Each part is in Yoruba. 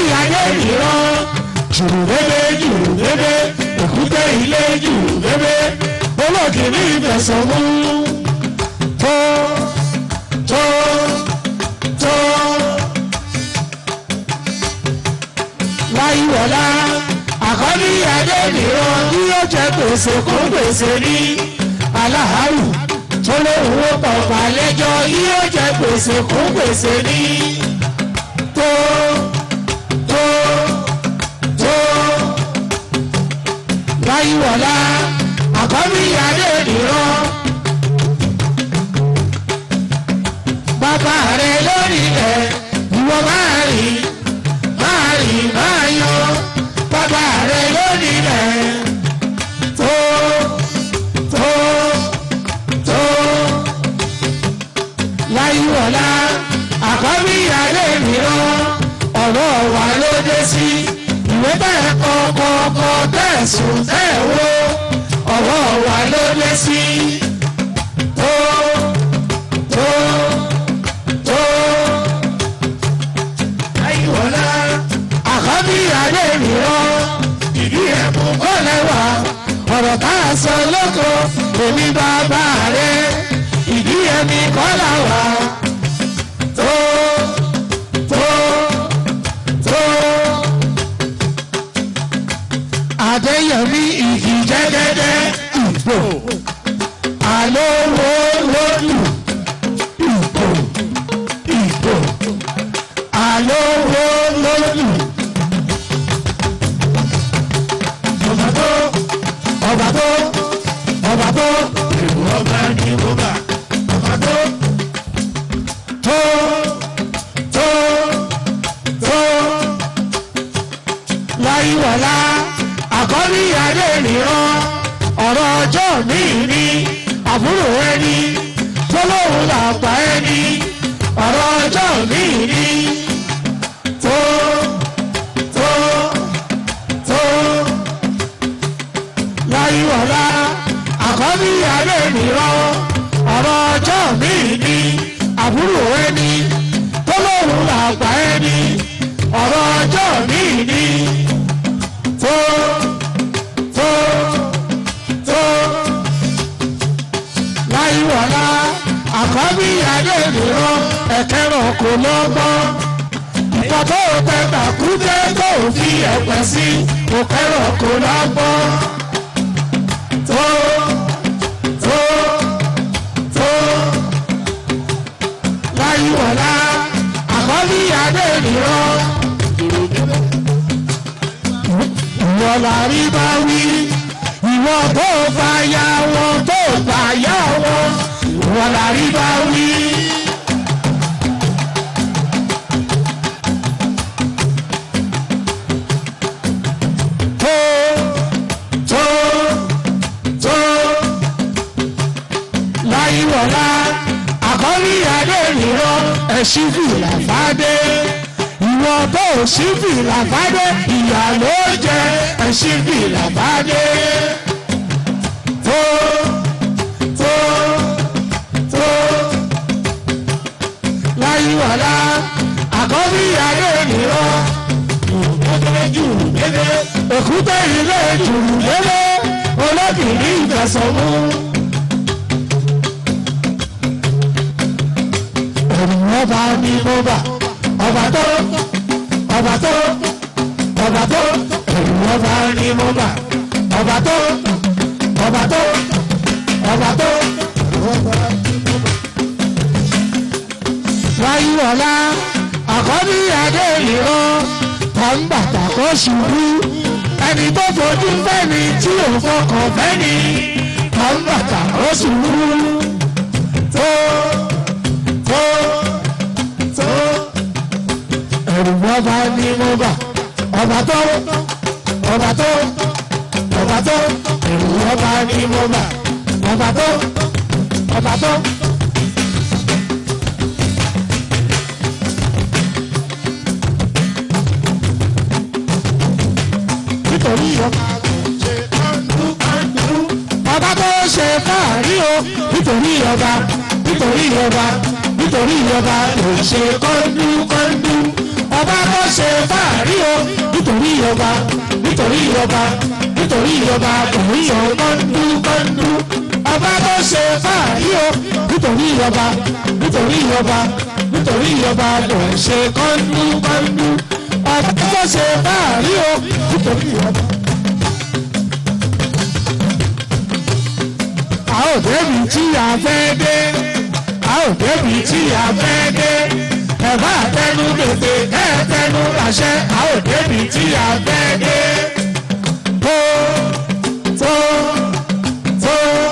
ayé ìran jùrù bébé jùrù bébé èkúté ilé jùrù bébé olóògì ní ìfẹsọ̀ mú tó tó tó láyíwọlá àkọ́bí adé nìran bí ó jẹ gbèsè kó gbèsè ní aláhàrù tó lóun ó pọ̀pọ̀ àlejò yóò jẹ gbèsè kó gbèsè ní tó tó tó láyíwọlá àkọ́bí adé nìran bàbá rẹ lórí ẹ ìwọ máa rí máa rí máa yọ bàbá rẹ lórí ẹ tó tó tó láyíwọlá àkọ́bí adé nìran ọ̀rọ̀ wa ló dé sí ìwé bẹ́ẹ̀ kọ́kọ́kọ́ tẹ̀sùn tẹ̀wó ọ̀rọ̀ wa ló dé sí tó tó tó láyíwọlá àkọ́bí adé nìran ìdí ẹ̀bùn kọ́ lẹ́wà ọ̀rọ̀ tá a sọ lóko èmi bàbá rẹ ìdí ẹ̀mí kọ́ làwà tó tó tó. Adéyẹmí ìgì jẹ́gẹ́dẹ́ ìbò àlówó lódù ìbò ìbò àlówó lódù. Ọba tó ọba tó ọba tó èrò ọba ní ọba ọba tó tó tó tó láyíwọlá àkọ́bí adé nìran ọ̀rọ̀ ọjọ́ mi ní àbúrò ẹni tó lóun làgbà ẹni ọ̀rọ̀ ọjọ́ mi ní tó tó tó láyíwọlá àkọ́bí adé nìran ọ̀rọ̀ ọjọ́ mi ní àbúrò ẹni tó lóun làgbà ẹni ọ̀rọ̀ ọjọ́ mi ní tó tó tó láyíwọlá àkọ́bí adé nìran ẹ̀kẹ́rọ̀ kò lọ́gbọ́n ìgbà tó o tẹ tàkúté tó o fi ẹ̀pẹ̀ sí òkẹ́rọ̀ kò lọ́gbọ́n tó tó tó láyíwọlá àkọ́bí adé nìran ìwọ la rí bá wí ìwọ tó bá yá wọn tó bá yá wọn ìwọ la rí bá wí. tó tó tó láyíwọlá àkọ́rí adé nìran ẹ̀sìn fìlà fàdé ìwọ tó sí fìlà fàdé ìyá ló jẹ ẹ̀sìn fìlà fàdé tó tó tó láyíwọlá àkọ́rí adé nìran jù dédé èkúté ilé jù dédé olóbìnrin ìfẹsọ̀mú. ènìyàn bá ní mo bà ọba tó ọba tó ọba tó ènìyàn bá ní mo bà ọba tó ọba tó ọba tó. láyíwọlá àkọ́bí adé ìran kan bàtà kó ṣubú ẹni tó fojú fẹ́ni tí ò fọkàn fẹ́ni kan bàtà kó ṣubú tó tó tó ẹ̀rù ọba ní mo bà ọba tó ọba tó ọba tó ẹ̀rù ọba ní mo bà ọba tó ọba tó. nítorí ọba ọba tó ṣe fàárí o nítorí ọba nítorí ọba nítorí ọba ló ṣe kọ́ńdú kọ́ńdú ọba tó ṣe fàárí o nítorí ọba nítorí ọba nítorí ọba tòun yọ kọ́ńdú kọ́ńdú ọba tó ṣe fàárí o nítorí ọba nítorí ọba nítorí ọba tòun ṣe kọ́ńdú kọ́ńdú ọba tó ṣe fàárí o nítorí ọba. a ò débi tí a fẹ́ dé a ò débi tí a fẹ́ dé ẹ̀fọ́ àtẹnu gbèsè kẹ́ẹ̀tẹnu àṣẹ a ò débi tí a fẹ́ dé. tó tó tó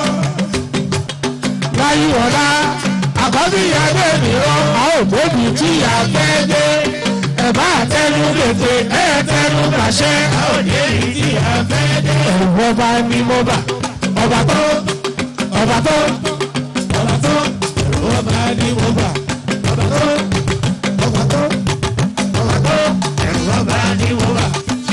láyé ọ̀la àkọ́bí adé mìíràn a ò débi tí a fẹ́ dé. ẹ̀fọ́ àtẹnu gbèsè kẹ́ẹ̀tẹnu àṣẹ a ò débi tí a fẹ́ dé. ẹ̀rù ọba ni mo bà ọba tó ọba tó ọba tó ẹ̀rù ọba ni mo bà ọba tó ọba tó ọba tó ẹ̀rù ọba ni mo bà.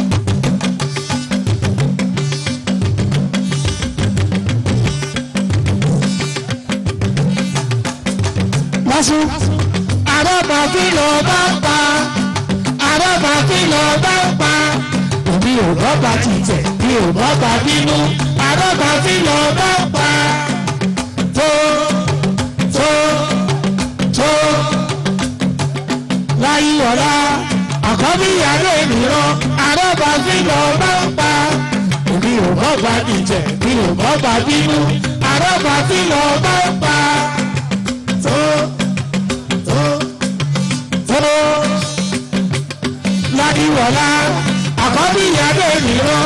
lásù àrọ́bà kí ló bá ń pa àrọ́bà kí ló bá ń pa èmi ò bọ́ba ti tẹ̀ mi ò bọ́ba bínú àrọ́bà kí ló bá ń pa tó tó tó láyé ọ̀la àkọ́bí ìyàwó ènìyàn àrọ́bà kí ló bá ń pa èmi ò bọ́ba ti tẹ̀ mi ò bọ́ba bínú àrọ́bà kí ló bá ń pa tó tó tó ládìwọ̀lá àkọ́bí ìyàdó ènìyàn.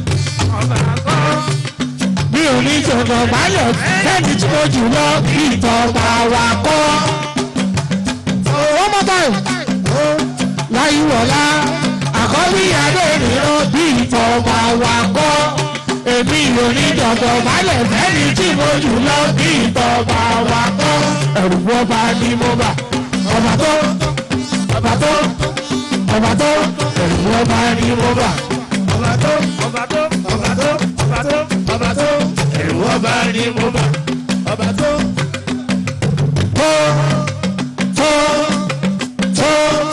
mi ò ní jọ̀dọ̀ báyọ̀ fẹ́ni tí mo jù lọ bí ìtọ́ba wa kọ́. one more time. láyìwọ̀lá àkọ́bí ìyàdó ènìyàn bí ìtọ́ba wa kọ́. èmi ò ní jọ̀dọ̀ báyọ̀ fẹ́ni tí mo jù lọ bí ìtọ́ba wa kọ́. ẹ̀rù ọba ni mo bà ọba tó ọba tó ọba tó ẹ̀rù ọba ni mo bà. ọba tó ọba tó ọba tó ọba tó ọba tó ẹ̀rù ọba ni mo bà ọba tó. tó tó tó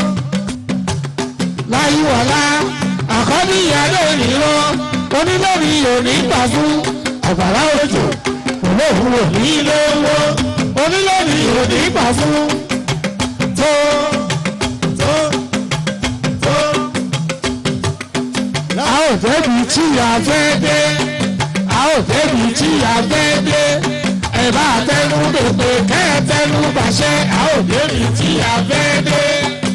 láyíwọlá àkọ́bí ìyáálé ònìrán onílọ́rí òní gbà fún àgbàrá òjò olóhùn òní ilé owó onílọ́rí òní gbà fún tó tó tó a ò débi tí a fẹ́ dé a ò débi tí a fẹ́ dé ẹ bá tẹnu dèpè kẹ́ ẹ tẹnu bàṣẹ a ò débi tí a fẹ́ dé.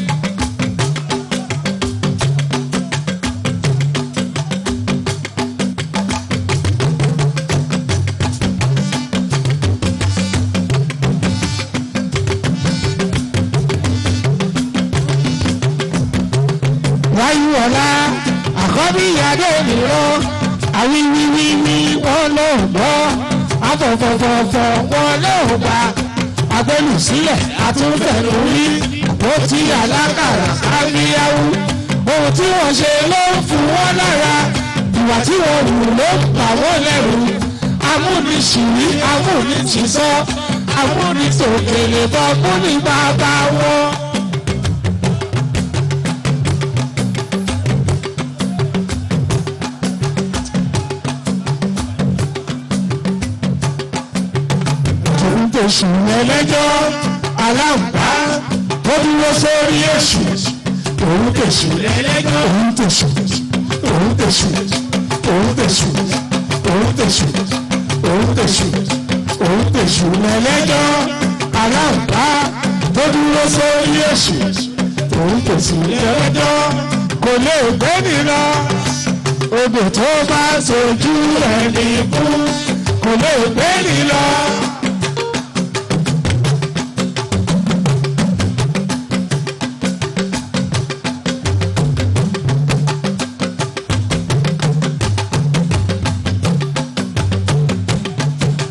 wáyú ọ̀la àkọ́bí ìyáde mìíràn àwíwíwíwí wọn ló gbọ́ afọ̀fọ̀fọ̀fọ̀ wọn ló gbà agbẹnu sílẹ̀ àtúntẹ̀lú rí àpótí alákàrà káríyáwó ohun tí wọ́n ṣe ló ń fún wọn lára ìwà tí wọ́n hù ló ń pa wọ́n lẹ́rù amúnisìrí amúnisìsọ amúnitòkèlè bọ́ múni bàbá wọn. òun tẹ̀sù ẹlẹ́jọ́ aláǹbá tó dúró sórí èṣù òun tẹ̀sù ẹlẹ́jọ́ òun tẹ̀sù òun tẹ̀sù òun tẹ̀sù òun tẹ̀sù òun tẹ̀sù òun tẹ̀sù ẹlẹ́jọ́ aláǹbá tó dúró sórí èṣù òun tẹ̀sù ẹlẹ́jọ́ kò lè gbé nìlọ odò tó bá sojú ẹni kú kò lè gbé nìlọ.